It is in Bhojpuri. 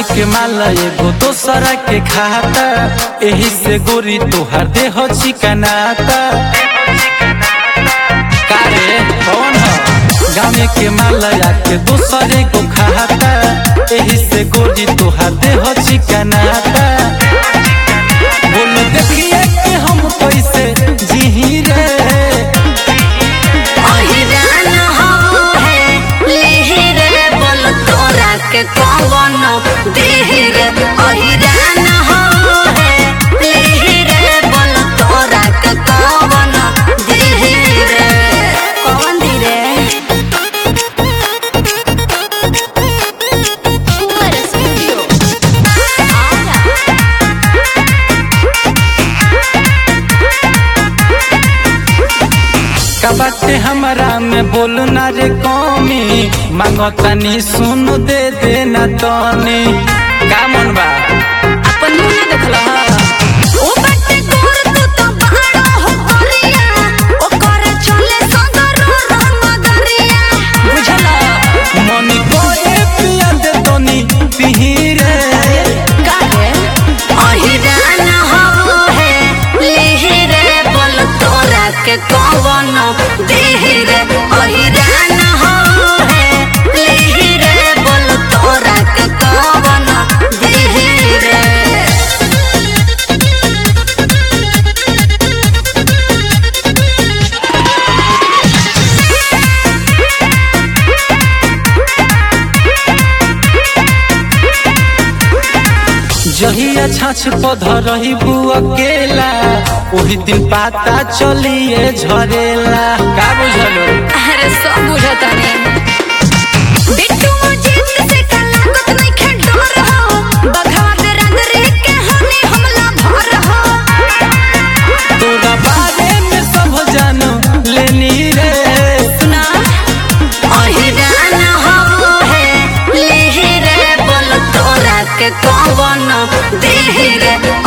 के माल एगो दोसरा के खाता एही से गोरी तोहार देह चिकनाता कारे कौन ह गामे के माल के दोसरे को खाता एही से गोरी तोहार देह चिकनाता बोल देखिए कि हम कैसे जीही रे अहिरान हो है लेहिर बोल तोरा के कौन देहिर अहिरान हो है लेहिर बोल तोरा के कौन देहिर कौन धीरे का बाटे हमरा में बोल ना रे कमी मांगो तनी सुन दे दे ना तनी का मन बा अपन मुंह ना देखल ओ बटे गोर तू तो बहारो हो गोरिया ओ करे चले संगर रंग दरिया बुझला मनी कोए पिया दे तनी पिही रे काहे अहिरान हो है लेहिरे बोल तोरा के कौन देहिरे अहिरान हो है लेहिरे बोल तोरा के कौन देहिरे जहिया छाछ पध रही बु अकेला ओही दिन पाता चलिए झरेला का बुझलो अरे सब बुझता नहीं बिट्टू जीत से का लागत नहीं खे डर हो बघवा दे रंग रे के हनी हमला भर हो तोरा बारे में सब जानो लेनी रे सुना अहिरान हो है लेहिरे बोल तोरा के कौन देहिरे